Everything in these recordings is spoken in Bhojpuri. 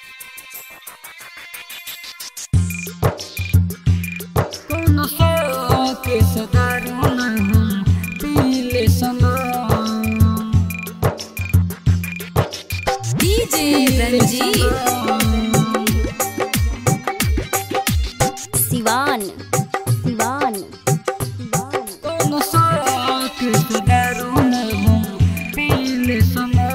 के सदारू नहीं पीले सना डीजे रंजीत सिवान सिवान कौन सा के सदारू नहीं पीले सना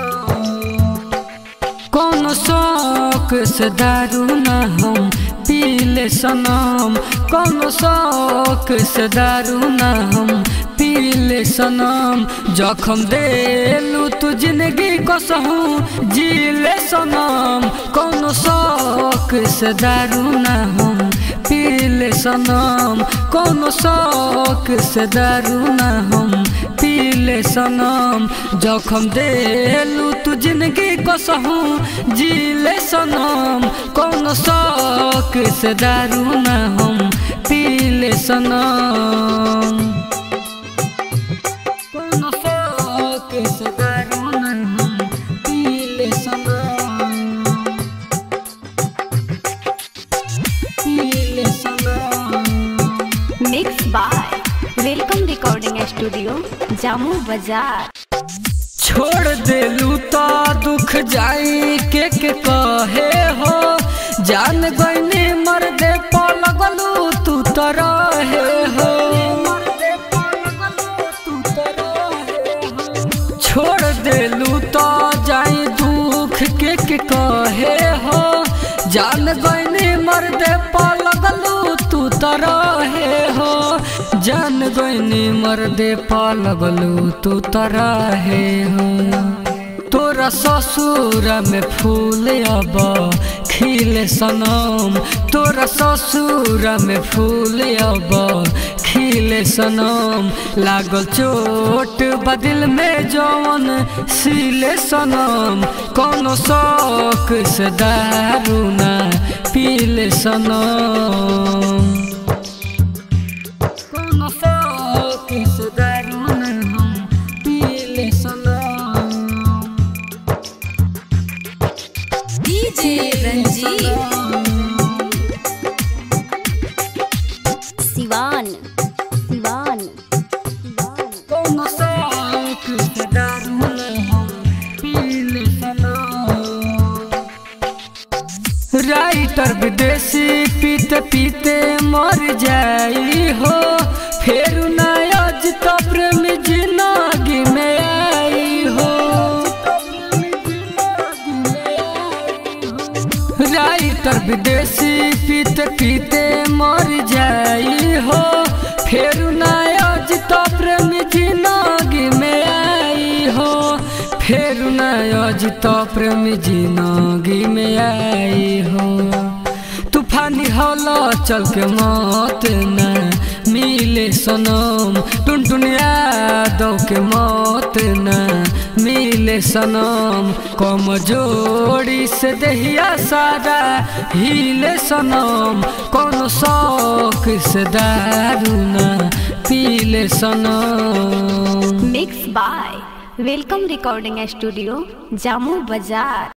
कौन शौक से दारू न हम पीले सनम कौन शौक से दारू न हम पीले सनम जखम देलू तू जिंदगी को सहूँ जीले सनम कौन शौक से दारू न हम पीले सनम कौन शौक से दारू न हम पीले सनम जखम देलू तू जिंदगी को सहूँ जीले सनम कौन शौक से दारू न हम पीले सनम कौन शौक से दारू न हम पीले सनम पीले सनम mix by welcome recording studio Jamu बाजार छोड़ देलू तो दुख जाई के के कहे हो जान गईनी मर दे लगलू तू तो रहे हो छोड़ देलू तो जाई दुख के के कहे हो जान गईनी मर दे लगलू तू तो रहे हो जान गईनी मर दे लगलू तू तो रहे हो तोरा ससुर में फूल अब खिले सनम तोरा ससुर में फूल अब खिले सनम लागल चोट बदिल में जवन सिले सनम कोनो शौक से दारू ना पीले सनम कोनो शौक से दारू ना हम पीले सनम डीजे रंजीत सिवान सिवान कौन शौक से दारू न हम पीले सनम राइटर विदेशी पीते पीते मर जाई हो फिर नयाज तो प्रेम जिंदगी में आई हो राइटर विदेशी पीते पीते मर जाई हो फिर नयाज तो प्रेम जिंदगी में आई हो फिर नयाज तो प्रेम जिंदगी में आई हो तूफानी हौला चल के मौत न मिले सनम टुनटुन यादव के मौत न मिले सनम कम जोड़ी से दहिया सारा हिले सनम कौन शौक से दारू न पीले सनम mix by welcome recording studio Jamu बाजार